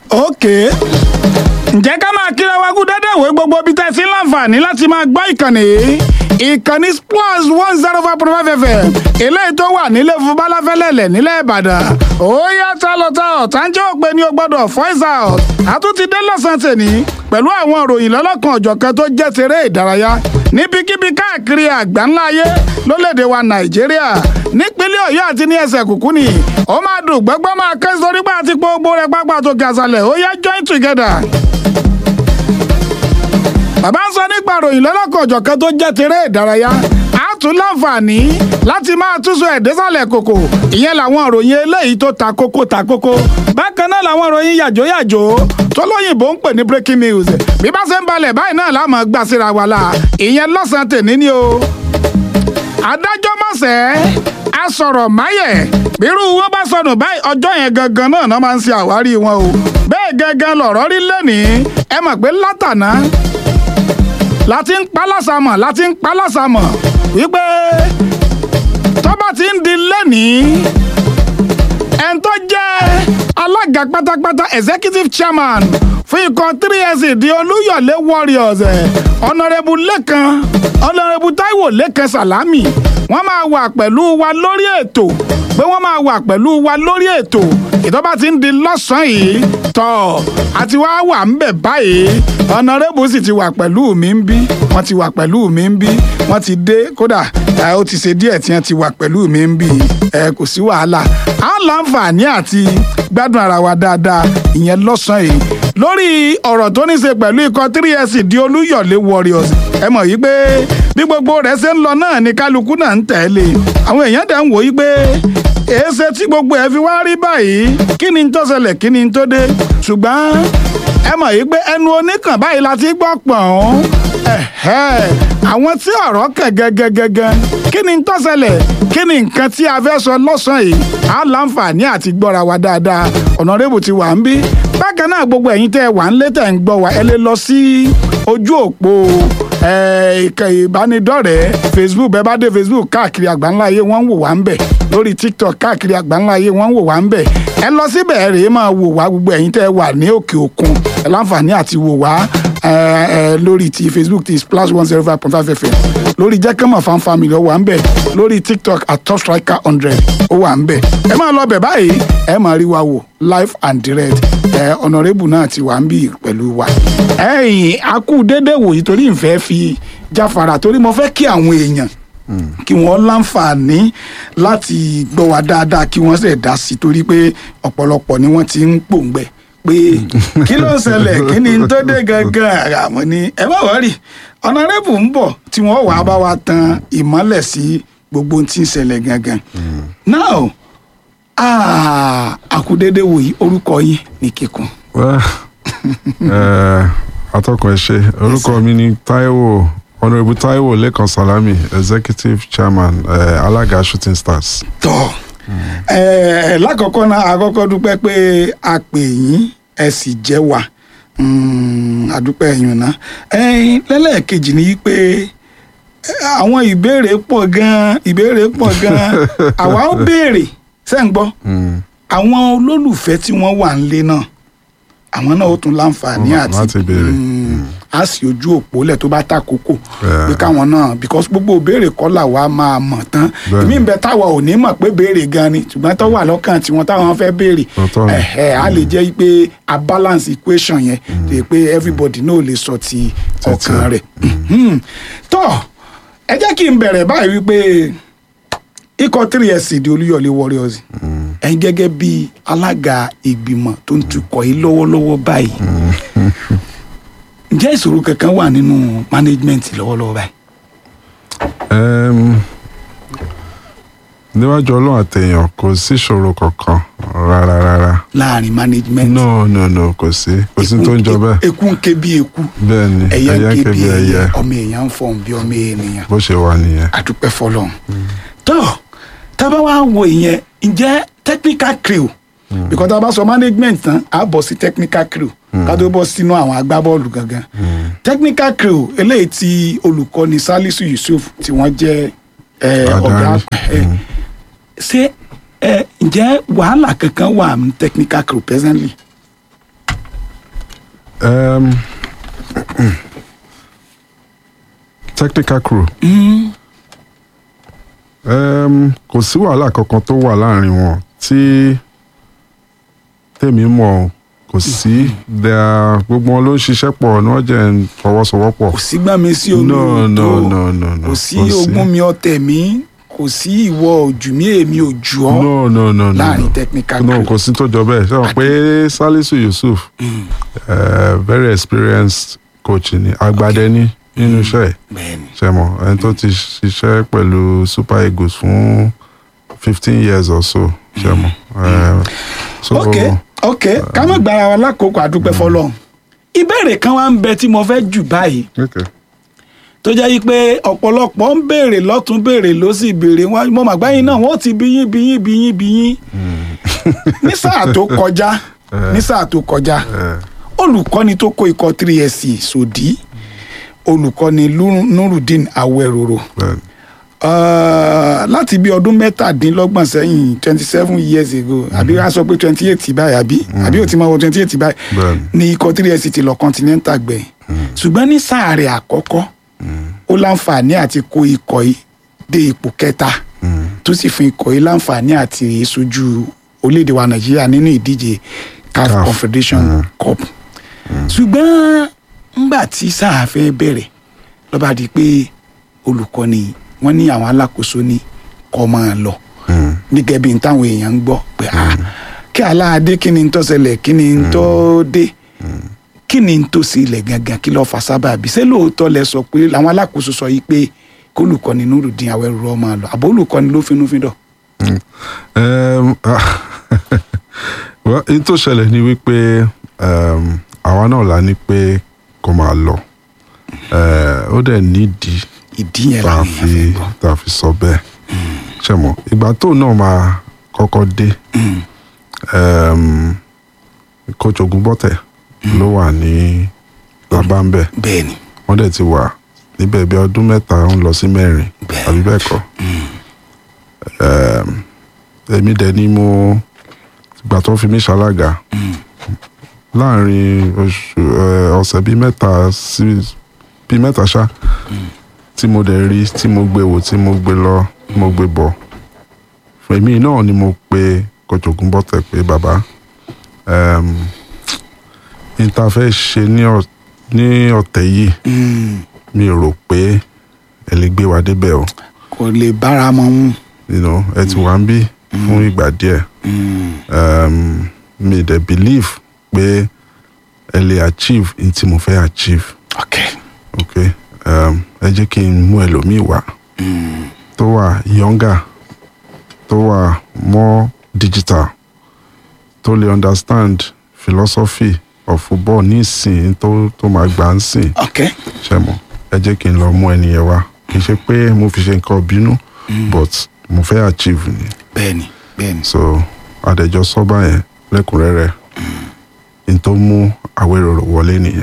ok ǹjẹ́ ká máa kíra wa kú dédé ìwé gbogbo ibi tẹ́ sí láǹfààní láti máa gbọ́ ìkànnì yìí ìkànnì plus one zero five point five fm eléyìí tó wà nílé fún balafẹ́lẹ́lẹ̀ nílẹ̀ ìbàdàn ó yá tá lọ tá ọ̀ tá ń jẹ́ òpè ní o gbọ́dọ̀ voice out àtúntì dé lọ́sàn-án tèmi pẹ̀lú àwọn ìròyìn lọ́lọ́kan ọ̀jọ̀kan tó jẹ́ tèrè ìdárayá níbikíbi káàkiri àgbáńlá ayé lólèdè wa nàìjíríà nípínlẹ̀ ọ̀yọ́ àti ní ẹsẹ̀ kùkú ni ó máa dùn gbọ́gbọ́ máa kẹ́ sórí pé àti gbogbo rẹ̀ pápá tó ga àṣàlẹ̀ ó yá join together bàbá ń sọ nípa ròyìn lọ́lọ́kan ọ̀jọ̀kan tó jẹ́ tèrè ìdárayá a tún láǹfààní láti máa túnṣe ẹ̀dẹ́sàlẹ̀ kòkò ìyẹn làwọn ìròyìn eléyìí tó ta kókó ta kókó bákan náà làwọn ìròyìn yàjóyàjó tó lóyìnbó ń pè ní breaking news bí bá ṣe ń balẹ̀ báyìí náà láàmú gbà síra wa la ìyẹn lọ́sàn-án tèmi ni o. adájọ́ mọ̀sẹ̀ a sọ̀rọ̀ máyẹ̀ bírú wọn bá sọnù báyìí ọjọ́ yẹn gangan náà náà máa ń ṣe àwárí wọn o bẹ́ẹ̀ gangan lọ̀rọ̀ rí lẹ́nìí ẹ mọ̀ pé látàná láti ń pálásàmọ̀ láti ń pálásàmọ̀ wípé tó bá ti ń di lẹ́nìí ẹn tó jẹ́ alága pátápátá executive chairman fún ikọ̀ 3sc di olúyọ̀lé warriors ọ̀nàrẹ́bù lẹ́kan ọ̀nàrẹ́bù táíwò lẹ́kan sàlámì wọ́n máa wà pẹ̀lú wa lórí ètò pé wọ́n máa wà pẹ̀lú wa lórí ètò ìtọ́ba ti ń di lọ́sàn-án yìí tọ́ àti wá wà ń bẹ̀ báyìí ọ̀nàrẹ́bù sì ti wà pẹ̀lú mi ń bí wọ́n ti wà pẹ̀lú mi ń bí wọ́n ti dé kódà ó ti ṣe díẹ̀ tí wọ́n ti wà pẹ̀lú mi ń bí ẹ kò sí wàhálà á láǹfààní àti gbádùn ara wa dáadáa ìyẹn lọ́sàn-án yìí lórí ọ̀rọ̀ tó ní ṣe pẹ̀lú ikọ̀ 3sc di olúyọ̀lé warriors ẹ mọ̀ yí pé bí gbogbo rẹ̀ ṣe ń lọ náà ni kálukú náà ń tẹ̀lé àwọn èèyàn dẹ̀ ń wò yí pé èéṣe tí gbogbo ẹ̀ fi wá rí báyìí kí ni tó ṣẹlẹ̀ kí ni tó dé ṣùgbọ́n ẹ mọ̀ yí pé ẹnu oníkàn báyìí la ti gbọ́ pọ̀n àwọn tí ọ̀rọ̀ kẹ̀ gẹ́gẹ́gẹ́gẹ́ kí ni tó ṣẹlẹ̀ kí ni nǹkan tí a fẹ́ sọ lọ́sàn-án yìí á láǹfààní àti gbọ́ra wa dáadáa ọ̀nàrẹ́bù ti wà ń bí bákan náà gbogbo ẹ̀yin tẹ́ ẹ wà ń lé tẹ̀ ń gbọ́ wa ẹ lè lọ sí ojú òpó ìbánidọ́rẹ̀ẹ́ facebook bẹ́ẹ̀ bá dé facebook káàkiri àgbáńlá ayé wọ́n ń wò wá ń bẹ̀ lórí tiktok káàkiri àgbáńlá ayé wọ́n ń wò wá ń bẹ̀ ẹ lọ síbẹ̀ ẹ rèé máa wò wá gbogbo ẹ̀yin tẹ́ ẹ wà ní òkè òkun ẹ láǹfààní àti wò wá lórí ti facebook ti splash one zero five point five fm lórí jẹ́kẹ́mọ̀ fan family ó wà ń bẹ̀ lórí tiktok at top striker hundred ó wà ń bẹ̀ ẹ máa lọ bẹ̀ báyìí ẹ máa rí wa wò live and direct ẹ ọ̀nàrẹ́bù náà ti wà ń bì pẹ̀lú wa. ẹ̀yìn akú dédé wòyí torí ìfẹ́ fi jáfara torí mo fẹ́ kí àwọn èèyàn kí wọ́n láǹfààní láti gbọ́ wa dáadáa kí wọ́n sì dá sí torí pé ọ̀pọ̀lọpọ̀ ni wọ́n ti ń pòǹgbẹ pé kí ló ń ṣẹlẹ̀ kí ni tó dé gangan àmọ́ ni ẹ má wọ́rì ọ̀nàrẹ́bù ń bọ̀ tí wọ́n wàá bá wa tan ìmọ́lẹ̀ sí gbogbo ohun tí ń ṣẹlẹ̀ gangan. now àkúdédé wòyí orúkọ yín ní kíkún. atọ́kọ̀ ẹ ṣe orúkọ mi ni Táíwò honourable Táíwò Lẹ́kan Salami executive chairman uh, alága shooting stars. tọ́ ẹ lákọ̀ọ́kọ́ náà àkọ́kọ́ dúpẹ́ pé a pè yín ẹ sì jẹ́ wa àdúpẹ́ ẹ̀yìn náà lẹ́lẹ́kejì ni pé àwọn ìbéèrè pọ̀ gan-an ìbéèrè pọ̀ gan-an àwa ó béèrè ṣé ń gbọ́ àwọn olólùfẹ́ tí wọ́n wà nílé náà àwọn náà ó tún láǹfààní àti a sì ojú òpó lẹ̀ tó bá tàkókò pé káwọn náà because gbogbo ìbéèrè kọ́ làwa máa mọ̀ tán èmi ń bẹ táwa ò ní mọ̀ pé béèrè gan ni ṣùgbọ́n tó wà lọ́kàn tiwọn táwọn fẹ́ béèrè ẹ̀hẹ̀ a lè jẹ́ pé a balance equation yẹn tó pé everybody náà lè sọ ti ọkàn rẹ̀ tó ẹ jẹ́ kí n bẹ̀rẹ̀ báyìí wípé ikọ̀ 3sc di olúyọ̀lé warriors ẹ̀yin gẹ́gẹ́ bí alága ìgbìmọ̀ tó ń tukọ̀ yìí lọ́wọ́lọ́wọ́ báyìí ǹjẹ́ ìṣòro kankan wà nínú management lọ́wọ́lọ́wọ́ báyìí. níwájú ọlọ́run àtẹ̀yàn kò sí ìṣòro kankan rárá rárá. láàrin management. no no no kò sí kò sí tó ń jọ bẹ́ẹ̀. eku ń ké bí eku. bẹ́ẹ̀ni ẹyẹ ń ké bí ẹyẹ ọmọ èèyàn ń fọhùn bí ọmọ ènìyàn. bó ṣe wà nìyẹn. àdúpẹ́ fọlọ́run. tó tábà wá wo ìyẹn ǹjẹ́ technical crew because tá a bá sọ management tán á bọ̀ sí technical crew ká tó bọ́ sínú àwọn agbábọ́ọ̀lù gangan technical crew eléyìí tí olùkọ́ni Salisu Yusuf tí wọ́n jẹ́ ọ̀gá ṣé ǹjẹ́ wàhálà kankan wà ní technical crew presently. Um, technical crew. Um, kò sí wàhálà kankan tó wà láàrin wọn tí tèmi mọ̀ kò sí There- gbogbo wọn ló ń ṣiṣẹ́ pọ̀ ní wọ́n jẹ́ ń fọwọ́sowọ́pọ̀. kò sí gbà mí sí no olóòótọ́ no no no no kò sí ogún mi ọ̀tẹ̀ mi kò sí ìwọ òjù mi èmi òjù ọ́ no no no no láàrin no. technical no crew. kò sí tó jọ bẹ́ẹ̀ ṣé wọn pé Salisu Yusuf eh, very experienced coach ni agbadẹ ní nínú iṣẹ́ ẹ̀ bẹ́ẹ̀ni ṣe mọ̀ ẹni tó ti ṣiṣẹ́ pẹ̀lú Super Eagles fún fifteen years or so ṣe mọ̀ Eh, so ok ok ká má gbára wa lákòókò àdúpẹ́ fọlọ́run ìbéèrè kan wá ń bẹ tí mo fẹ́ jù báyìí okay. tó jẹ́ yí pé ọ̀pọ̀lọpọ̀ ń béèrè lọ́tún béèrè ló sì béèrè wọn mo màgbá yín náà wọ́n ti bí yín bí yín bí yín bí yín ní sáà tó kọjá ní sáà tó kọjá Eh, olùkọ́ni tó kó ikọ̀ 3SC sòdí olùkọ́ni Lu- Nurudeen Awẹ́rọ̀rọ̀ bẹ́ẹ̀ni. Uh, láti bí ọdún mẹ́tàdínlọ́gbọ̀n sẹ́yìn twenty seven years ago àbí wàá sọ pé twenty eight báyìí àbí àbí ò ti máa wọ twenty eight báyìí Bẹ́ẹ̀ni. ní ikọ̀ 3SC ti lọ continental gbẹ̀yìn ṣùgbọ́n ní sáà rẹ̀ àkọ́kọ́ ó láǹfààní àti kó ikọ̀ yìí dé ipò kẹta tó sì fún ikọ̀ yìí láǹfààní àti rèé sójú orílẹ̀-èdè wa nàìjíríà nínú ìdíje CAF CAF. confederation cup ṣùgbọ́n ńgbà tí sáà fẹ́ bẹ̀rẹ̀ ló bá di pé olùkọ́ni wọ́n ní àwọn alákòóso ní kó máa lọ Mm. nígẹ̀ bí n táwọn èèyàn ń gbọ́ pé ah kí aláàdé kí ni n tó ṣẹlẹ̀ kí ni n tó dé kí ni n tó sílẹ̀ gangan kí lọ́ọ́ fa sábàbí ṣé lóòótọ́ lẹ sọ pé làwọn alákòóso sọ yìí pé kólùkọ́ni Nurudeen Awẹ́rọ̀rọ̀ máa lọ àbó olùkọ́ni ló finúfíndọ̀. Um, well, in tó ṣẹlẹ̀ ni wípé um, àwa náà la ní pé kó máa lọ Eh, ó dẹ̀ nídìí ìdí yẹn tá a làwọn èèyàn fi fẹ́ gbọ́. tá a fi sọ bẹ́ẹ̀ ṣe mọ̀ ìgbà tó náà máa kọ́kọ́ dé um, coach Ogunbọ̀tẹ̀ ló wà ní labambẹ bẹ́ẹ̀ ni wọ́n dẹ̀ ti wà níbẹ̀ bí ọdún mẹ́ta ń lọ sí mẹ́rin Bẹ́ẹ̀. àbí bẹ́ẹ̀ kọ́ Um, èmi dẹ̀ ni mo ìgbà tó fi mí ṣalága láàrin oṣù eh, ọ̀sẹ̀ bíi mẹ́ta sí bíi mẹ́ta ṣá tí mo dẹ̀ rí tí mo gbé wò tí mo gbé lọ tí mo gbé bọ̀ èmi náà ni mo pe Coach Ogunbọ̀tẹ̀ pé bàbá um, n ta fẹ́ ṣe ní ọ̀- ní ọ̀tẹ̀ yìí Mm, mi ò rò pé ẹ lè gbé wa débẹ̀ o kò lè bára mọ́ mú. you know, ẹ ti wà ń bí fún ìgbà díẹ̀ Mm, um, mi dẹ̀ believe pé ẹ lè achieve n tí mo fẹ́ achieve ok ok um, ẹ jẹ́ kí n mú ẹlòmíì wá tó wà younger tó wà more digital tó lè understand philosophy of football ní ìsìn tó tó máa gbà ń sìn ok ṣe mọ̀ ẹ jẹ́ kí n lọ mú ẹni yẹn wá kì í ṣe pé mo fi ṣe nǹkan bínú but mo fẹ́ achieve ni bẹ́ẹ̀ ni bẹ́ẹ̀ ni. so àdẹjọ sọba yẹn lẹ́kùnrẹ́rẹ́ n tó mú Awérọ̀rọ̀ wọlé nìyẹn.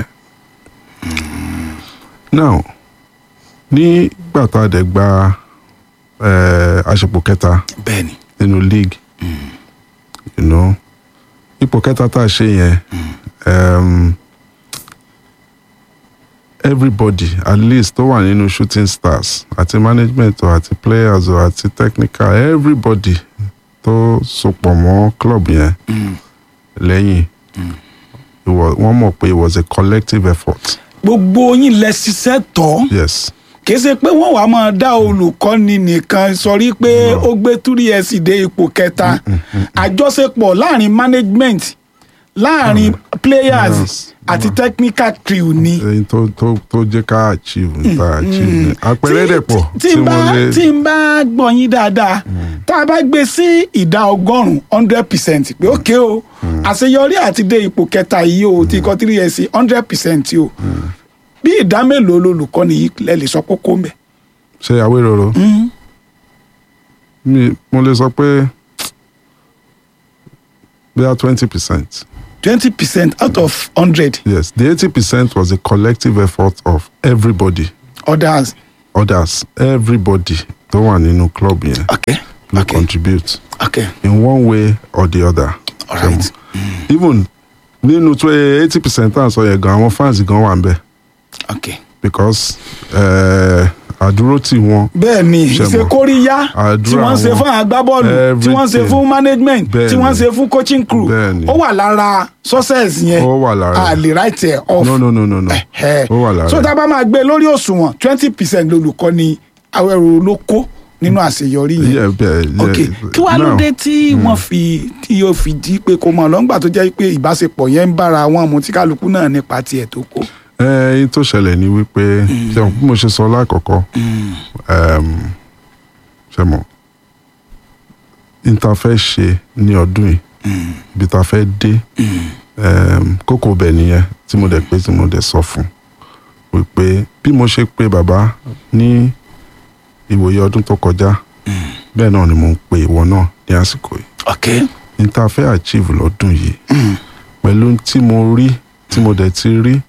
now nígbà tá a dẹ̀ gba eh, àṣepọ̀ kẹta bẹ́ẹ̀ ni nínú league you know, ipò kẹta tá a ṣe yẹn um, everybody at least tó wà nínú shooting stars àti management o àti players o àti technical everybody tó sopọ̀ mọ́ club yẹn lẹ́yìn it wa- wọ́n mọ̀ pé it was a collective effort gbogbo yín lẹ ṣiṣẹ́ tọ́ yes kì í ṣe pé wọ́n wàá máa dá olùkọ́ni nìkan sọrí pé ó gbé túrí ẹ̀ sì dé ipò kẹta àjọṣepọ̀ láàrin management láàrin players Yes. àti technical crew ni. èyí tó tó tó jẹ́ ká achieve níta achieve ni àpẹẹrẹ dẹ̀ pọ̀ tí n bá lè tí n bá gbọ́ yín dáadáa tá a bá gbé sí ìdá ọgọ́rùn-ún hundred percent pé ókè o àṣeyọrí àti dé ipò kẹta yìí o ti kọ́ three years hundred percent o bí ìdá mélòó lolùkọ́ni yìí lẹ lè sọ kókó ń bẹ̀. ṣe Awérọ̀rọ̀ mi mo lè sọ pé bóyá twenty percent twenty percent out of hundred yes the eighty percent was a collective effort of everybody others. others everybody tó wà nínú club yẹn okay ló okay contribute okay in one way or the other. Alright. even nínú tó eighty percent tá à ń sọ yẹn gan àwọn fans gan wà ń bẹ̀ ok because eh, àdúró tì wọ́n bẹ́ẹ̀ ni Ṣé ìṣe mọ̀? kóríyá Àdúrà tí wọ́n ń ṣe wọn. fún agbábọ́ọ̀lù tí wọ́n ń ṣe Everything. fún management Bẹ́ẹ̀ tí wọ́n ń ni. ṣe fún coaching crew Bẹ́ẹ̀ ni. ó wà lára success yẹn ó wà lára a ẹ̀. lè write ẹ̀ off no no no no no Ẹ̀hẹ́. ó wà lára so ẹ̀. tá a bá máa gbé lórí òṣùwọ̀n twenty percent lolùkọ́ni Awẹ́rò ló kó nínú àṣeyọrí yẹn Yeah, bẹ́ẹ̀, yeah. ok kí wàá ló Now, dé tí wọ́n fi tí yóò fi di pé kò mọ̀ lọ́ngbà tó jẹ́ pé ìbáṣepọ̀ yẹn ń bára wọn mu tí kálukú náà nípa tiẹ̀ tó kó. ẹ ẹyin tó ṣẹlẹ̀ ni wípé ṣe bí mo ṣe sọ lákọ̀ọ́kọ́ um, ṣe mọ̀ n ta fẹ́ ṣe ní ọdún yìí ibi ta fẹ́ dé um, kókó bẹ̀ nìyẹn tí mo dẹ̀ pé tí mo dẹ̀ sọ fún wípé bí mo ṣe pé bàbá ní ìwòye ọdún tó kọjá bẹ́ẹ̀ náà ni mo ń pe ìwọ náà ní àsìkò yìí ok n ta fẹ́ achieve lọ́dún yìí pẹ̀lú tí mo rí tí mo dẹ̀ ti rí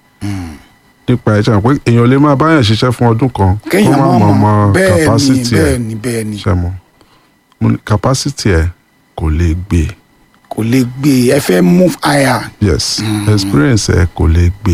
nípa ẹ̀ ṣe pé èèyàn lè máa báyàn ṣiṣẹ́ fún ọdún kan kó kéèyàn má máa mọ̀ mọ̀ mọ̀ bẹ́ẹ̀ ni capacity bẹ́ẹ̀ ẹ̀ ni bẹ́ẹ̀ ni ṣe mọ̀ Mo ní capacity ẹ̀ kò lè gbé kò lè gbé ẹ fẹ́ move higher. yes experience ẹ̀ kò lè gbé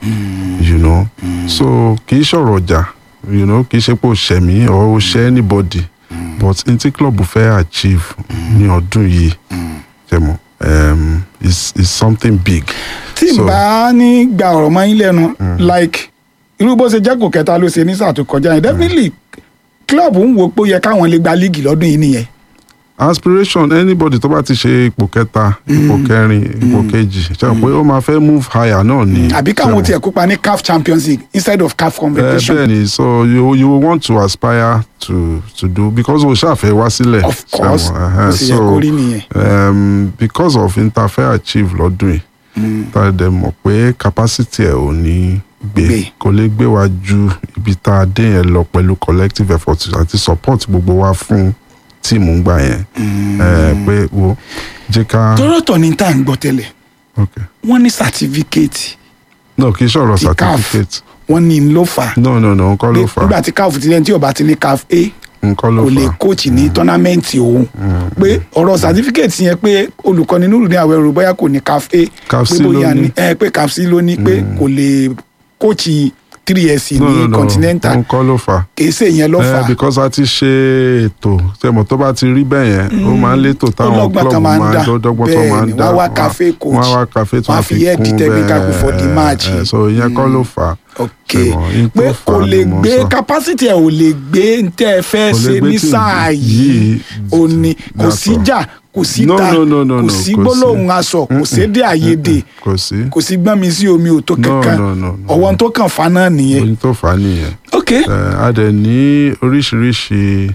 you know so kì í ṣọ̀rọ̀ ọjà you know kì í ṣe pé o ṣẹ̀ mí or o ṣẹ̀ anybody but n tí club fẹ́ achieve ní ọdún yìí ṣe mọ̀ um, is is something big. tí n So- bá ní gba ọ̀rọ̀ mọ́ yín lẹ́nu like irú bó ṣe jẹ́ kò kẹta ló ṣe ní sáà tó kọjá yẹn definitely club ń wo pé ó yẹ káwọn lè gba líìgì lọ́dún yìí nìyẹn. aspiration anybody tó bá ti ṣe ipò kẹta ipò kẹrin ipò kejì ṣe pé ó máa fẹ́ move higher náà ni. àbí káwọn tiẹ̀ kópa ní caf champions league instead of caf ẹ competition. bẹ́ẹ̀ ni so you you want to aspire to to do because o ṣàfẹ́ wá sílẹ̀. of course ṣe mọ̀, ẹhẹ́n. ó sì yẹ kó rí nìyẹn. um, because of interfair achieve lọ́dún yìí tá a dẹ̀ mọ̀ pé capacity ẹ̀ ò ní gbé Gbé. kò lè gbé wa ju ibi tá a dé yẹn lọ pẹ̀lú collective effort àti support gbogbo wa fún tíìmù ń gbà yẹn ẹ pé wo jẹ́ ká tọ́rọ̀tọ̀ ní tá à ń gbọ́ tẹ́lẹ̀ okay. wọ́n ní certificate no kì í ṣọ̀rọ̀ ti caf certificate wọ́n ní ló fà á no no no nǹkan pé ló fà á nígbà tí caf ti lẹ́ni tí ò bá ti ní caf a nǹkan ló kò lè fà á kóòtù ní tọ́námẹ́ǹtì òun pé ọ̀rọ̀ certificate yẹn pé olùkọ́ni nínú ní Awẹ́rò bóyá kò ní caf a CAF pé C ló bóyá ní. ní ẹ pé caf c ló ní pé kò lè kóòtù three years no no ní no continental nǹkan ló fà á kìí ṣe ìyẹn ló fà Eh, á because a ti ṣe ètò tẹmọ tó bá ti rí bẹ́ẹ̀ yẹn ó máa ń létò táwọn Ọlọ́gbọ́n club kan máa ń máa dá. ń dọ́gbọ́n tó máa ń Bẹ́ẹ̀ ni, dá wọ́n á wá cafe coach. wọ́n á wá cafe tó Wọ́n á máa fi fi head kún technical before the match. eh, so ìyẹn kọ́ ló fà á ok Ṣùgbọ́n in tó pé fà kò á lè ni mo gbé sọ. capacity ẹ̀ ò lè gbé ń tẹ́ ẹ fẹ́ Kò lè ṣe gbé ní tí sáà yìí yìí ò ní kò that's sí all. jà kò sí No, ta no, no, no, kò no, sí kò sí. gbólóhùn aṣọ kò sédé àyèdè kò sí kò sí gbọ́n mi sí omi ò tó No, kankan no, no, no. ọ̀wọ́n tó kàn fa náà nìyẹn ohun tó fà á nìyẹn ok Eh, a dẹ̀ ní oríṣiríṣi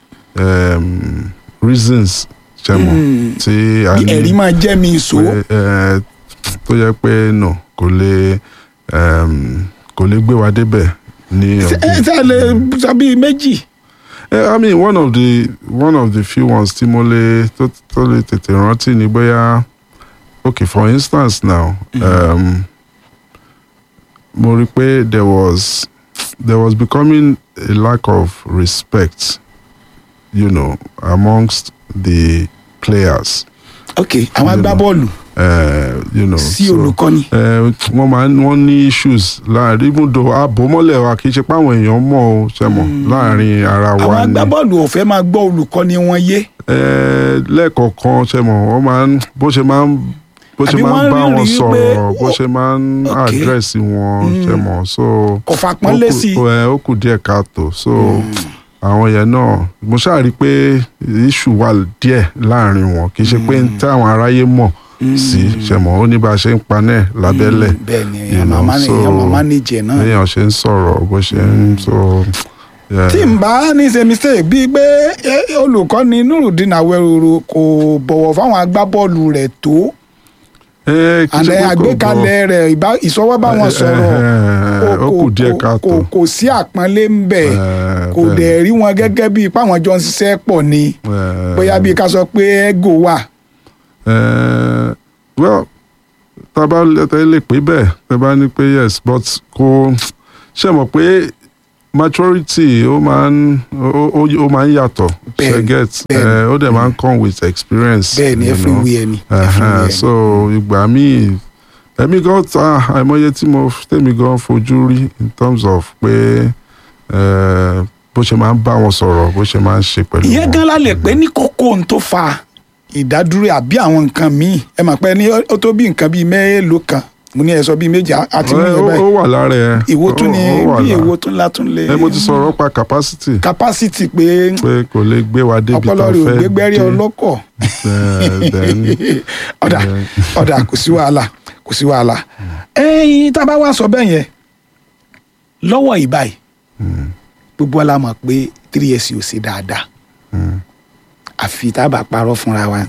um, reasons ṣẹmọ tí a bí ní ẹ̀rí máa jẹ́ mi ìṣó pé, eh, tó yẹ pé no kò lè um, kò lè gbé wa débẹ̀ ní ẹ ọdún. ṣe lè sọ bíi méjì Eh, I mean one of the one of the few ones tí mo lè tó tó lè tètè rántí ni bóyá okay for instance now um, mo rí pé there was there was becoming a lack of respect you know amongst the players ok àwọn You know. agbábọ́ọ̀lù uh, you know sí so, olùkọ́ni eh, wọ́n máa ń wọ́n ní issues láàrin even though àbòmọ́lẹ̀ wa kì í ṣe pé àwọn èèyàn mọ̀ ọ́ ṣe mọ̀ láàrin ara àwọn wa ni agbábọ́ọ̀lù ò fẹ́ máa gbọ́ olùkọ́ni wọn yé Eh, lẹ́ẹ̀kọ̀ọ̀kan ṣe mọ̀ wọ́n máa ń bó ṣe máa ń bó ṣe Àbí máa ń wọ́n bá rí wọn rí sọ̀rọ̀ pé bó ó- ṣe máa ń Okay. àdírẹ́sì wọn ṣe mọ̀ so kò fàpọ́nlé ó kù- sí i ẹ, ó kù díẹ̀ káàtó so àwọn yẹn náà mo ṣáà rí i pé issue wà díẹ̀ láàrin wọn kì í ṣe pé tí àwọn aráyé mọ̀ sí ṣe mọ̀ ó ní bá a ṣe ń panẹ́ lábẹ́lẹ̀ bẹ́ẹ̀ ni you èèyàn know, máa so- èèyàn máa manage ẹ̀ náà béèyàn ṣe ń sọ̀rọ̀ bó ṣe ń so. yeah. tí n bá ní ṣe mistake bíi pé eh, olùkọ́ni Nurudeen Awẹ́rò kò bọ̀wọ̀ fáwọn agbábọ́ọ̀lù rẹ̀ tó Eh, kì í ṣe àlẹ́ pé kò bọ̀. àgbékalẹ̀ rẹ̀ ìbá- ìsọwọ́ bá wọn sọ̀rọ̀ Eh, ó kù díẹ̀ káàtó. kò kò sí àpọ́nlé ń bẹ̀ Eh, kò bẹ́ẹ̀ dẹ̀ rí wọn gẹ́gẹ́ bíi páwọn jọ ń ṣiṣẹ́ pọ̀ ni Eh, bóyá bíi ká sọ pé ego wà eh, well tá a bá tẹ lè pé bẹ́ẹ̀ tẹ bá ní pé yes but kò ṣe mọ̀ pé maturity ó máa ń ó ó- ó máa ń yàtọ̀ ṣe Bẹ́ẹ̀ni, get bẹ́ẹ̀ni. eh, ó dẹ̀ máa ń come with experience. bẹ́ẹ̀ ni you know. everywhere ni Ẹhẹ́n, everywhere ni. so ìgbà míì ẹ̀mí gan ta àìmọye tí mo tèmi gan fojú rí in terms of pé eh, bó ṣe máa ń bá wọn sọ̀rọ̀ bó ṣe máa ń ṣe pẹ̀lú ìyẹn wọn. gan la lè pé ní kókó ohun tó fa ìdádúró àbí àwọn nǹkan míì ẹ mọ̀ pé ní ó tó bí nǹkan bíi mélòó kan mo ní ẹ sọ bíi méjì á- àti mú Eh, yẹn ó ó báyìí wà lára ẹ ìwo tún ó- ni ó wà bí lára. èwo tún látún lè ẹ mo ti sọ̀rọ̀ pa capacity capacity pé pé kò lè gbé wa débi ọpọlọ tó rẹ̀ ò fẹ́ gbégbẹ́rí dé. ọlọ́kọ̀ Eh, then, ọ̀dà eh, ọ̀dà kò sí wàhálà kò sí wàhálà ẹ̀yin tá a bá wá sọ bẹ́ẹ̀ yẹn lọ́wọ́ ìbáyìí gbogbo wa la mọ̀ pé three years ò ṣe dáadáa àfi tá a bá parọ́ fúnra wa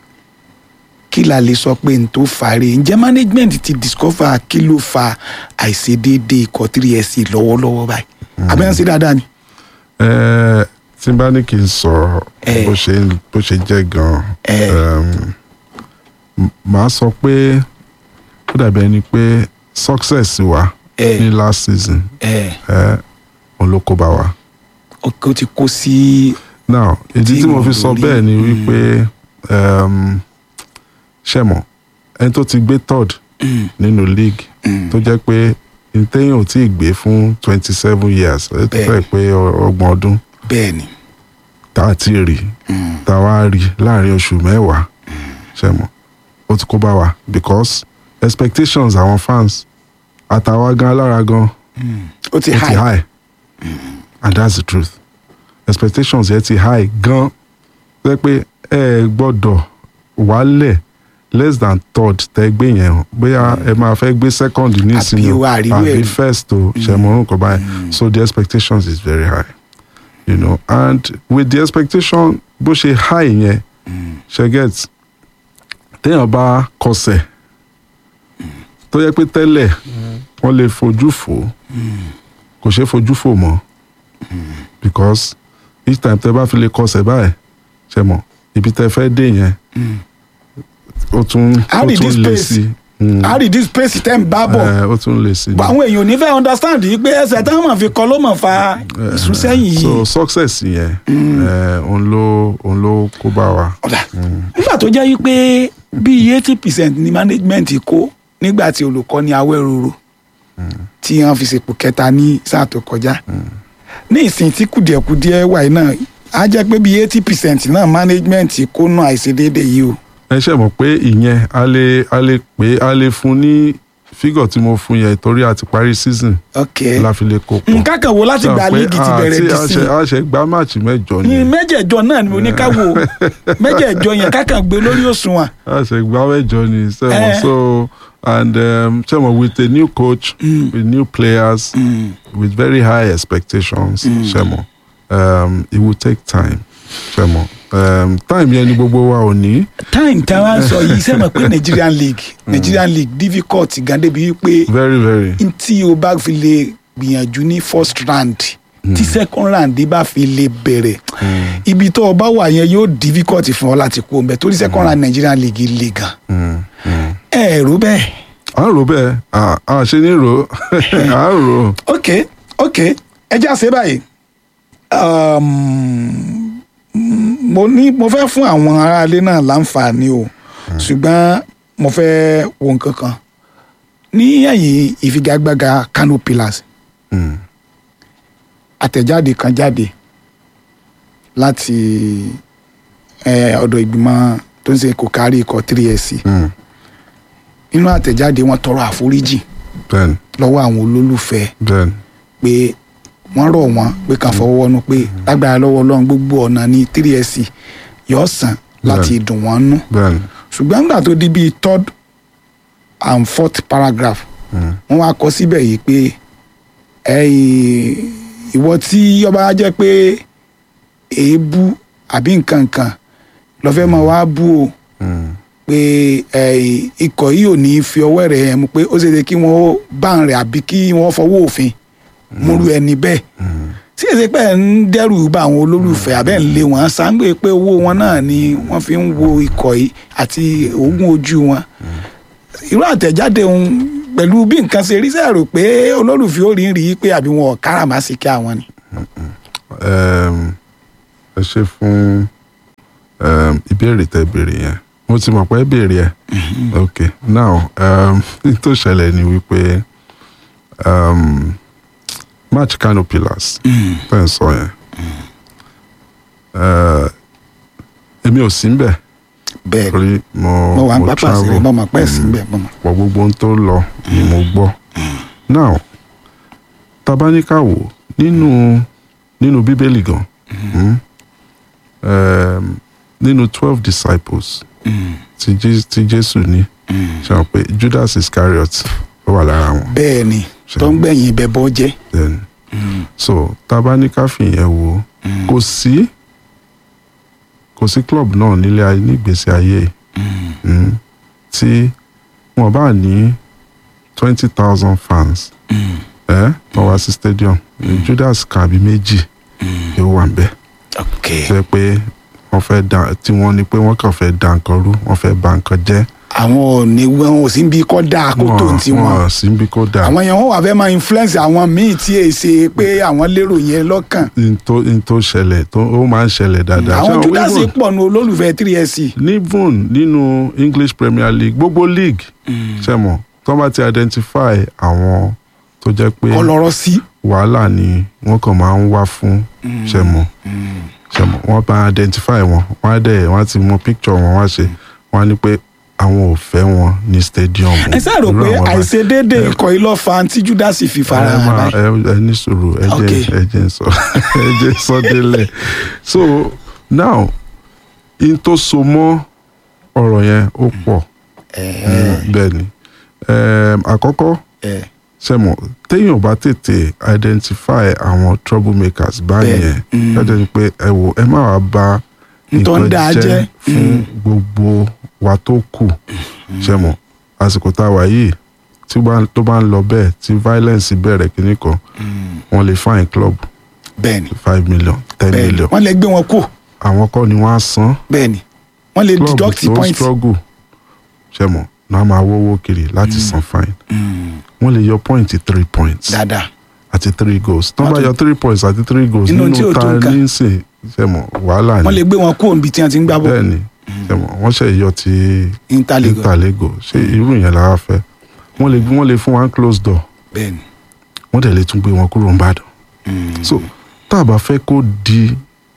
kí la lè sọ pé n tó fàárẹ̀ ǹjẹ́ management ti discover kí ló fa àìṣedéédé ikọ̀ three years lọ́wọ́lọ́wọ́ báyìí àbẹ́yẹn ṣe dáadáa ni. eh, tí n bá ní kí n sọ Eh. bó ṣe bó ṣe jẹ́ gan Eh. um, m- màá sọ pé ó dàbí ẹni pé success wa Eh. ní last season ẹ eh, òun ló kó bá wa. ó ti kó sí now ìdí tí mo fi sọ Tíìmù bẹ́ẹ̀ ni lórí, wípé um, ṣẹ̀mọ̀ ẹni tó ti gbé third nínú league tó jẹ́ pé ntẹ́yìn ò tí ì gbé fún twenty seven years ẹ tó fẹ́ Bẹ́ẹ̀ni. pé ọ- ọgbọ̀n ọdún bẹ́ẹ̀ ni tá a ti rí tá a wá rí láàrin oṣù mẹ́wàá ṣẹ̀mọ̀ ó ti kó bá wa because expectations àwọn fans àtàwa gan alára gan ó ti ó ti high high and that's the truth expectations yẹn ti high gan pé pé ẹ gbọ́dọ̀ wálẹ̀ less than third tẹ gbé yẹn o bóyá ẹ máa fẹ́ gbé second nísìnyí Àbí o wà á rí àbí wẹ̀. first o ṣẹmọrún kan báyìí so the expectations is very high you know and with the expectation bó ṣe high yẹn ṣe get téèyàn bá kọsẹ̀ tó yẹ pé tẹ́lẹ̀ wọ́n lè fojú fò kò ṣeé fojú fò mọ́ because each time tẹ bá fi lè kọsẹ̀ báyìí ṣe mọ̀ ibi tẹ fẹ́ dé yẹn ó tún How ó did this tún lè pace? sí Mm. how did this pace tẹ́ ń bá bọ̀ Eh, ó tún lè sí But àwọn èèyàn ò ní fẹ́ understand yìí pé ẹsẹ̀ táwọn máa fi kọ́ ló máa fa ìsúnsẹ́yìn yìí so success yẹn eh, òun ló òun ló kó bá wa. ọ̀dà nígbà tó jẹ́ wípé bíi eighty percent ni management kó nígbà tí olùkọ́ ní awẹ́roro tí wọ́n fi ṣèpò kẹta ní sáà tó kọjá ní ìsìn tí kùdìẹ̀kudiẹ wà yìí náà á jẹ́ pé bíi eighty percent náà management kó náà àìṣedéédé yìí o ẹ ṣe mọ̀ pé ìyẹn a lè a lè pé a lè fún ní fígọ̀ tí mo fún yẹn torí a ti parí season ok la fi lè kó pọ̀. nǹkan kan wo láti Sọ gba pé líìgì ti bẹ̀rẹ̀ àti dì a sí ṣe- a ṣe gbá máàcì mẹ́jọ ní ni mẹ́jẹ̀ẹ̀jọ náà ni mo ní ká wò mẹ́jẹ̀ẹ̀jọ yẹn ká kàn gbé lórí òṣùwọ̀n a ṣe gbá mẹ́jọ ni Eh. sẹ́wọ̀n so and um, sẹ́wọ̀n with a new coach with new players with very high expectations sẹ́wọ̀n um, it will take time sẹ́wọ̀n um, time yẹn ni gbogbo wa ò ní. time tí wọ́n sọ yìí sẹ́mọ̀ pé Nigerian league Nigerian league difficult gan débi wípé very very. tí o bá fi lè gbìyànjú ní first round tí second round bá fi lè bẹ̀rẹ̀ ibi tó o bá wà yẹn yóò difficult fún ọ láti kó o mbẹ torí second round Nigerian league le gan Mm, mm. ẹ rò bẹ́ẹ̀ à ń rò bẹ́ẹ̀ à à ṣe ní rò à ń rò. ok ok ẹ já ṣe báyìí um, mo ní mo fẹ́ fún àwọn aráalé náà láǹfààní o ṣùgbọ́n mo fẹ́ wo nǹkan kan ní ẹ̀yìn ìfigagbága Kano Pillars Mm, àtẹ̀jáde kan jáde láti eh, ọ̀dọ̀ ìgbìmọ̀ tó ń ṣe kò kárí ikọ̀ 3SC mm. nínú àtẹ̀jáde wọn tọrọ àforíjì bẹ́ẹ̀ni lọ́wọ́ àwọn olólùfẹ́ bẹ́ẹ̀ni pé wọ́n rọ̀ wọ́n pé kàn fọwọ́ wọnú pé lágbára lọ́wọ́ ọlọ́run gbogbo ọ̀nà ní 3SC yóò sàn láti dùn wọ́n nú bẹ́ẹ̀ni. ṣùgbọ́n nígbà tó di bíi third and fourth paragraph Mm. wọ́n wá kọ síbẹ̀ yìí pé ẹ̀yìn ìwọ tí ọba jẹ́ pé èébú àbí nǹkan kan lọ́fẹ́ máa wá bú o Mm. pé ẹ̀yìn ikọ̀ yìí ò ní fi ọwọ́ rẹ̀ hàn mú pé ó ṣeé ṣe kí wọ́n bá ń rẹ̀ àbí kí wọ́n fọwọ́ òfin múru ẹni bẹ́ẹ̀ tí èsì pé ẹ̀ ń dẹ́rù bá àwọn olólùfẹ́ abẹ́ ń lé wọn sáńgbé pé owó wọn náà ni wọ́n fi ń wo ikọ̀ yìí àti oògùn ojú wọn irú àtẹ̀jáde òun pẹ̀lú bí nǹkan ṣe rí sẹ́rò pé olólùfẹ́ ò rí rí i pé àbí wọn ò káràmásìkí àwọn ni. um, ẹ ṣe fún um, ìbéèrè tẹ béèrè yẹn mo ti mọ̀ pé béèrè ẹ̀ ok now um, n tó ṣẹlẹ̀ ni wípé um, match Kano Pillars tẹ́ ń sọ yẹn uh, èmi ò sí ń bẹ̀ bẹ́ẹ̀ ni torí mo mo wà ń mo pápá sí travel. mo mọ̀ pẹ́ sí bẹ́ẹ̀ mo mọ̀. pọ̀ gbogbo ohun tó lọ ni mo gbọ́. now tabaníkàwò nínú nínú bíbélì gan mm, um, nínú twelve disciples tí Jé- tí jésù ní ṣe hàn pé judas iscariot ó wà lára wọn. bẹ́ẹ̀ ni tó ń gbẹ̀yìn ibẹ̀ bọ́ jẹ́. then so tabaníkà fìyẹn wò kò sí kò sí club náà nílé ayé nígbèsè ayé mm, tí wọn bá ní twenty thousand fans ẹ wọn wá sí stadium judas kan àbí méjì yóò wà ń bẹ ok ṣe pé wọn fẹ́ dàn tí wọ́n ní pé wọ́n kàn fẹ́ dà nǹkan rú wọ́n fẹ́ bà nǹkan jẹ́ àwọn ò ní wọn ò sí bí kọ́ dáa kó tó ti wọn wọn sí bí kò dà àwọn yẹn wọn wà fẹ́ máa influence àwọn míì tí èyí ṣe pé àwọn lérò yẹn lọ́kàn n tó n tó ṣẹlẹ̀ tó ó máa ń ṣẹlẹ̀ dáadáa àwọn Ṣé judas even- pọ̀ nu olólùfẹ́ 3SC even nínú english premier league gbogbo league ṣe mọ̀ tó bá ti identify àwọn tó jẹ́ pé ọlọ́rọ̀ sí wàhálà ni wọ́n kàn máa ń wá fún ṣe mọ̀ ṣe mọ̀ wọ́n bá identify wọn wọ́n á dẹ̀ wọ́n á ti mọ picture wọn wá ṣe wọ́n á ní pé àwọn ò fẹ́ wọn ní stadium. ẹ sáà rò Irú pé àwọn báyìí. àìṣedéédé ikọ̀ yìí lọ́ fa tí judas fi fara ẹ hàn máa báyìí. ẹ ẹ ní sùúrù ẹ jẹ́ Okay. ẹ jẹ́ sọ ẹ jẹ́ sọ délẹ̀ so now in tó so mọ́ ọ̀rọ̀ yẹn ó pọ̀ bẹ́ẹ̀ ni Em, àkọ́kọ́ ẹ sẹ́mọ̀ téèyàn bá tètè identify àwọn troublemakers báyẹn Bẹ́ẹ̀, ẹ jẹ́ ni pé ẹ wò ẹ má wàá ba Ntọ́ ń nǹkan dáa jẹ́. jẹ́ fún gbogbo wa tó kù sẹ́mọ̀ àsìkò tá a wà yìí tí ó bá- tó bá ń lọ bẹ́ẹ̀ tí violence bẹ̀rẹ̀ kínní kan wọ́n lè fine club bẹ́ẹ̀ ni five million ten bẹ́ẹ̀ ni million wọ́n lè gbé wọn kú àwọn kọ́ ni wọ́n á san bẹ́ẹ̀ ni wọ́n lè club deduct tó point. struggle sẹ́mọ̀ náà máa wọ́wọ́ kiri láti san fine wọ́n lè yọ point three points dáadáa àti three goals tó Wọ́n bá tún- yọ three points àti three goals Inú tí ò nínú tó ta nǹkan. ní sìn sẹ́mọ̀ wàhálà wọ́n ni lè gbé wọn kú òǹbí tí wọ́n ti ń gbá bọ̀ bẹ́ẹ̀ ni sẹ́mọ̀ wọ́n ṣe yọ ti interleague interlego ṣé irú yẹn la wá fẹ́ wọ́n lè wọ́n lè fún wa close door bẹ́ẹ̀ ni. wọ́n dẹ̀ lè tún gbé wọn kúrò nìbàdàn so tá a bá fẹ́ kó di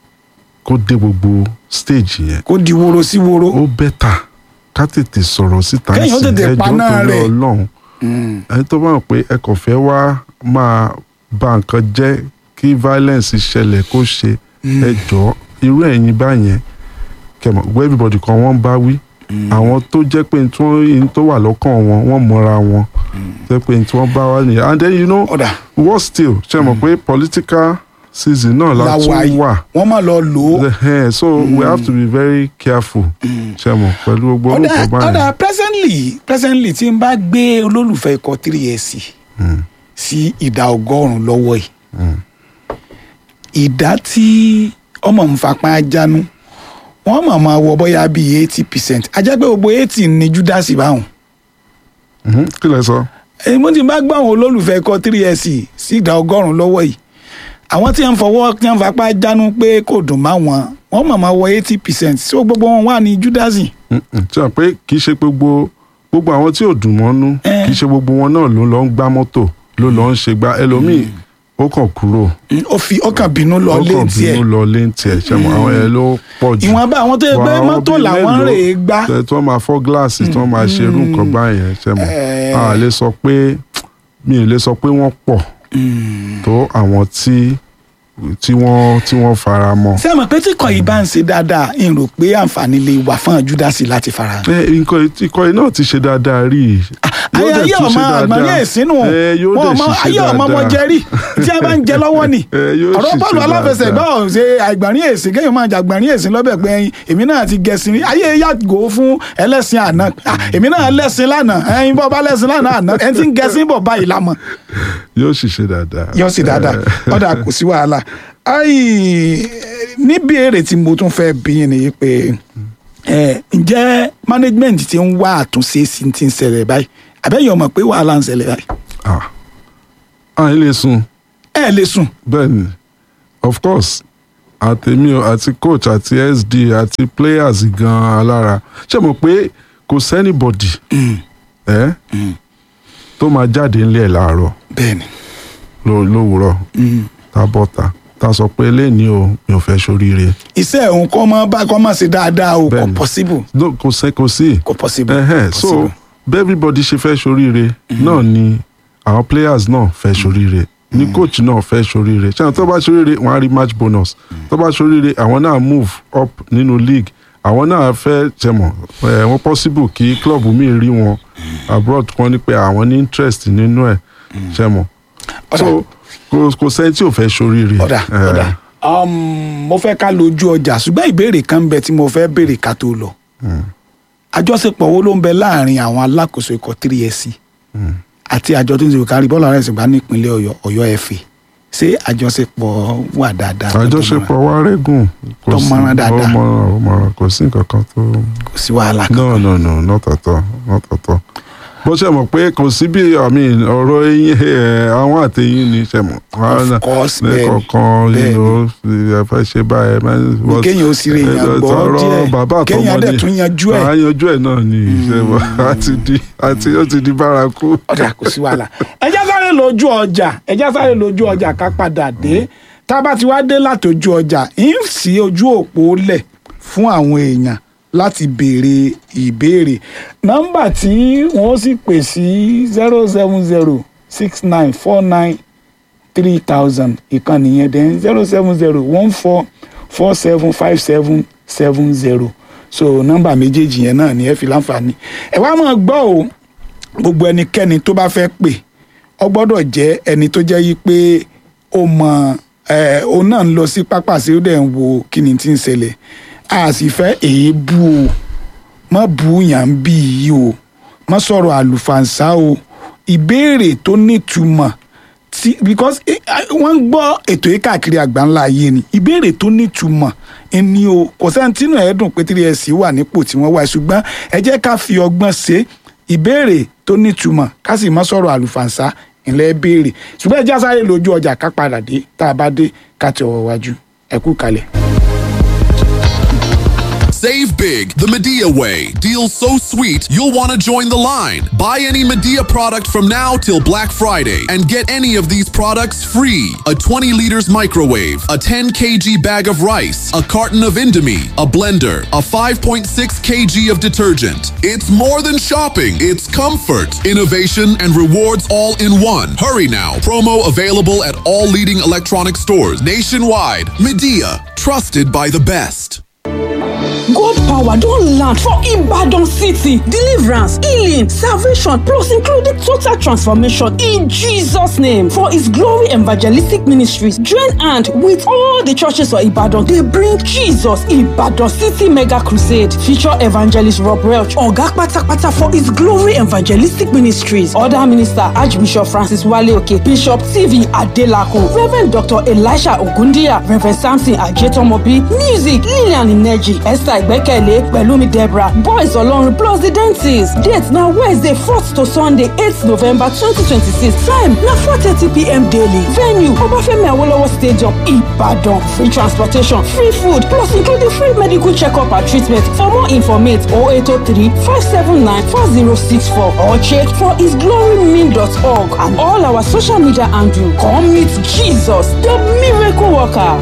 kó dé gbogbo stage yẹn kó di woro sí woro. ó bẹ́tà ká tètè sọ̀rọ̀ síta Kéèyàn ó nísìnyí, tètè ẹjọ́ paná torí rẹ̀. ọlọ́run ẹni tó bá mọ̀ pé ẹ kàn fẹ́ wá máa ba nǹkan jẹ́ kí violence ṣẹlẹ̀ kó ṣe ẹ jọ irú ẹ̀yin báyẹn kẹmọ gbọ́ everybody kan wọ́n bá wí àwọn tó jẹ́ pé tí wọ́n tó wà lọ́kàn wọn wọ́n mọ̀ra wọn jẹ́ pé tí wọ́n bá wá nìyẹn and then you know ọ̀dà what still ṣe mọ̀ pé political season náà la làwà tún yìí wà wọ́n máa lọ lò ó. Eh, so we have to be very careful ṣe mọ̀ pẹ̀lú gbogbo ọ̀dà orúkọ báyìí. ọ̀dà presently presently tí n bá gbé olólùfẹ́ ikọ̀ 3SC sí ìdá ọgọ́rùn-ún lọ́wọ́ yìí ìdá tí ọmọ ń fapá jánu wọ́n mọ̀ máa wọ bóyá bíi eighty percent ajá pé gbogbo eighty ní judas báwọn Mhm, kí lẹ sọ. èyí mo ti bá gbọ́ àwọn olólùfẹ́ ikọ̀ 3SC sí ìdá ọgọ́rùn-ún lọ́wọ́ yìí àwọn tí wọ́n fọwọ́ tí wọ́n fapá jánu pé kò dùn má wọn wọ́n mọ̀ máa wọ eighty percent tí gbogbo wọn wà ní judas Mm-mm. ṣe hàn pé kì í ṣe gbogbo gbogbo àwọn tí ò dùn mọ́nú Eh. kì í ṣe gbogbo wọn náà ló lọ ń gbá mọ́tò ló lọ ń ṣe gbá ẹlòmíì ó kàn kúrò ó fi ọkàn bínú lọ ó lé kàn tiẹ̀ bínú lọ lé tiẹ̀ ṣe mọ̀ àwọn yẹn ló pọ̀ jù. ìwọ̀nba àwọn tó yẹ pé Wà àwọn mọ́tò bíi làwọn mélòó rè é gbá tẹ- tí wọ́n máa fọ́ gíláàsì tí wọ́n máa ṣe irú nǹkan báyẹn ṣe mọ̀ Eh. a lè sọ pé mi ò lè sọ pé wọ́n pọ̀ tó àwọn tí tí wọ́n tí wọ́n fara mọ́. ṣé ẹ mọ̀ pé tí kò yìí bá ń ṣe dáadáa ń rò pé àǹfààní lè wà fún júdásì láti fara hàn. ẹ nǹkan ikọ̀ yìí náà ti ṣe dáadáa rí i. Yóò ayé dẹ̀ ayé tún ọmọ ṣe dáadáa. àgbọ̀nrín èsínú Ẹ, yóò wọn dẹ̀ ọmọ ṣiṣẹ́ ayé ọmọ ọmọ dáadáa. jẹrí tí a bá ń jẹ lọ́wọ́ ni Ẹ, yóò ọ̀rọ̀ bọ́ọ̀lù ṣiṣẹ́ aláfẹsẹ̀gbá dáadáa. ọ̀hún ṣe àgbọ̀nrín èsì kéèyàn máa jàgbọ̀nrín èsì lọ́bẹ̀ pé ẹyin èmi náà ti gẹ̀sìn rí ayé yàgò fún ẹlẹ́sìn àná Ah, èmi náà lẹ́sìn lánàá ẹyin bọ́ bá lẹ́sìn lánàá àná ẹni tí ń gẹ̀sìn bọ̀ báyìí lámọ̀ yóò ṣiṣẹ́ dáadáa. yọ sí dáadáa ọ̀dà kò sí wàhálà ayi níbi èrè tí mo tún fẹ́ bí yín ni pé ẹ ǹjẹ́ management ti ń wá àtúnṣe sí ti ń ṣẹlẹ̀ báyìí àbẹ́yẹ̀ ọmọ pé wàhálà ń ṣẹlẹ̀ báyìí Ah. à ń lè sùn ẹ lè sùn bẹ́ẹ̀ ni of course àtẹ̀mí o àti coach àti sd àti players gan alára ṣé mo pé kò sẹ́nibọ̀dì ẹ́ tó máa jáde ńlẹ̀ láàárọ̀ bẹ́ẹ̀ni ló- lówùúrọ̀ tá bọ́ta tá sọ pé lẹ́ni o mi ò fẹ́ ṣoríire iṣẹ́ òun kọ́ mọ́ bá kọ́ mọ́ sí dáadáa o kò Bẹ́ẹ̀ni. possible No, kò sẹ́ kò sí kò possible. Ẹhẹ́n, kò so possible. bí everybody ṣe fẹ́ ṣoríire náà ni àwọn players náà fẹ́ ṣoríire ní coach náà fẹ́ ṣoríire ṣé àwọn tó bá ṣoríire wọ́n á rí match bonus tó bá ṣoríire àwọn náà move up nínú league àwọn náà fẹ́ jẹmọ̀ ẹ̀ wọ́n possible kí club mi rí wọn abroad kan ní pé àwọn ní interest nínú ẹ̀ jẹmọ̀ so kò kò sẹ́ni tí ò fẹ́ ṣoríire. ọ̀dà Eh, ọ̀dà um, mo fẹ́ ká lójú ọjà ṣùgbọ́n ìbéèrè kan ń bẹ tí mo fẹ́ béèrè ká tó lọ àjọṣepọ̀ wo ló ń bẹ láàrin àwọn alákòóso ikọ̀ 3SC àti àjọ tó ń ṣe kárí bọ́ọ̀lù aláìsàn gbá nípínlẹ̀ ọ̀yọ́ ọ̀yọ́ ẹ̀fẹ̀ ṣé àjọṣepọ̀ wà dáadáa tó àjọṣepọ̀ wa rẹ́gùn kò Tó sí mọ́rán dáadáa. ó mọ́rán ó mọ́rán kò sí nǹkan kan tó. kò sí wàhálà kan no no no not at all not at all bó ṣe mọ̀ pé kò sí bí I mean, ọ̀rọ̀ eyín ẹ̀, àwọn àtẹ̀yìn ni ṣe mọ̀ Of course, bẹ́ẹ̀ni, lẹ́kọ̀ọ̀kan bẹ́ẹ̀ni. ẹ fẹ́ ṣe báyìí Ní kéèyàn ó sì rí èèyàn gbọ́ díẹ̀, bàbá àtọmọ kéèyàn dẹ̀ ni tún yanjú ẹ̀. à yanjú ẹ̀ náà ni ṣe mọ̀ àti di àti ó ti di bárakú. ọ̀dà kò sí wàhálà ẹjá sáré lójú ọjà ẹjá sáré lójú ọjà ká padà dé tá a bá ti wá dé látòjú ọjà ń sí ojú òpó lẹ̀ fún àwọn èèyàn láti béèrè ìbéèrè nọ́mbà tí wọ́n sì pè sí zero seven zero six nine four nine three thousand ìkànnì yẹn then zero seven zero one four four seven five seven seven zero so nọ́mbà méjèèjì yẹn náà ni ẹ fi láǹfààní ẹ wá máa gbọ́ o gbogbo ẹnikẹ́ni tó bá fẹ́ pè ọ gbọ́dọ̀ jẹ́ ẹni tó jẹ́ yí pé ó mọ ẹ òun náà ń lọ sí pápá sí ó dẹ̀ ń wo kí ni tí ń ṣẹlẹ̀ a sì fẹ́ èébú o mọ́ bú yàn bí yìí o mọ́ sọ̀rọ̀ àlùfànṣá o ìbéèrè tó nítumọ̀ tí because eh, ah, wọ́n ń gbọ́ ètò yìí káàkiri àgbáńlá ayé ni ìbéèrè tó nítumọ̀ ẹni o kò sẹ́ni tínú ẹ̀ dùn pé 3SC wà nípò tí wọ́n wà ṣùgbọ́n ẹ jẹ́ ká fi ọgbọ́n ṣe ìbéèrè tó nítumọ̀ ká sì má sọ̀rọ̀ àlùfànṣá ìlẹ̀ béèrè ṣùgbọ́n ẹ já sáré lójú ọjà ká padà dé tá a bá dé ká ti ọwọ́ wájú ẹ kú kalẹ̀. Save big the Medea way. Deals so sweet, you'll want to join the line. Buy any Medea product from now till Black Friday and get any of these products free. A 20 liters microwave, a 10 kg bag of rice, a carton of Indomie, a blender, a 5.6 kg of detergent. It's more than shopping, it's comfort, innovation, and rewards all in one. Hurry now. Promo available at all leading electronic stores nationwide. Medea, trusted by the best. God power don land for Ibadan city. Deliverance, healing, salvation, plus including total transformation in Jesus' name. For His glory evangelistic ministries, join hand with all the churches for Ibadan. They bring Jesus Ibadan City Mega Crusade. Feature evangelist Rob Welch, Oga Patapata for His glory evangelistic ministries. Other minister Archbishop Francis Wale Oke, Bishop TV Adelako, Reverend Dr. Elisha Ogundiya, Reverend Samson Ajetomobi, Music Lillian Ineji, Esther Igbekele, Pelumi Deborah, Boys Olorun plus the dentist. Date na Wednesday 4th to Sunday 8th November 2026. Time na 4:30pm daily. Venue Obafemi Awolowo Stadium, Ibadan. Free transportation, free food, plus including free medical checkup and treatment. For more informate 0803 579 4064 or check for hisglorymin.org and all our social media handle. Come meet Jesus, the miracle worker.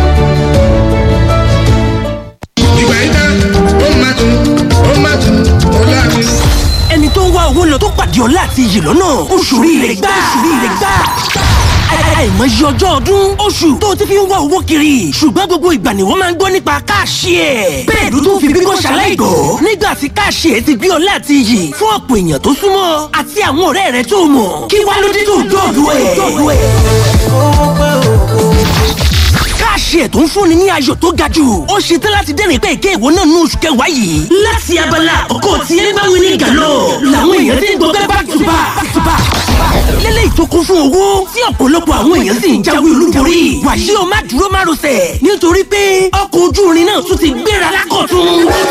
ìgbà yìí tán ó máa tún ó máa tún ó láàrin. ẹni tó ń wá owó lọ tó pàdé ọlá àti iyì lọ́nà oṣù rire gbà oṣù rire gbà àìmọye ọjọ́ ọdún oṣù tó ti fi ń wá owó kiri ṣùgbọ́n gbogbo ìgbà ni wọ́n máa ń gbọ́ nípa káàṣì ẹ̀ bẹ́ẹ̀ ló tún fi bíngọ́ ṣaláìgbọ́ nígbà tí káàṣì ẹ̀ ti gbé ọlá àti iyì fún ọ̀pọ̀ èèyàn tó súnmọ́ àti àwọn ọ̀rẹ́ rẹ̀ tó mọ̀ kí wá ló dé tó dọ̀dọ̀ ẹ̀ káàṣì ẹ̀ tó ń fúnni ní ayọ̀ tó ga jù ó ṣe tán láti dẹ́rìn pé èké ìwọ náà ní oṣù kẹwàá yìí. láti abala ọkọ̀ tí ẹ bá wí ní gàlọ́ làwọn èèyàn ti ń gbọ́ back to back back to back. lélẹ́yìí tó kún fún owó tí ọ̀pọ̀lọpọ̀ àwọn èèyàn sì ń jáwé olúborí. wàyí o má dúró má rọsẹ̀ nítorí pé ọkọ̀ ojú irin náà tún ti gbéra lákọ̀tún.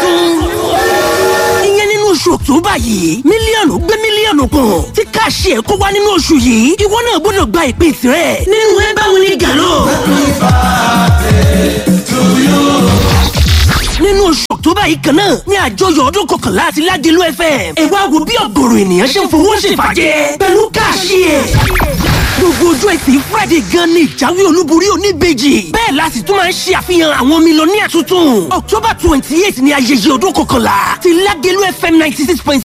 ìyẹn nínú oṣù ọ̀túnbà yìí mílíọ̀nù gbé mílíọ̀nù kan tí káàṣì ẹ̀ kó wá nínú oṣù yìí ìwọ náà gbọ́dọ̀ gba ìpín tirẹ̀ nínú ẹ bá wí ní gàlọ́. nínú oṣù ọ̀tọ́bà yìí kan náà ní àjọyọ̀ ọdún kọkànlá àti ládìlú fm ẹ wá wo bí ọ̀gọ̀rọ̀ ènìyàn ṣe ń fowó ṣèfàjẹ́ pẹ̀lú káàṣì ẹ̀. gbogbo ojú ẹ̀sìn friday gan ni ìjáwé olúborí oníbejì bẹ́ẹ̀ la sì tún máa ń ṣe àfihàn àwọn mílíọ̀nìyà tuntun october twenty eight ni ayẹyẹ ọdún kọkànlá ti ládìlú fm ninety six point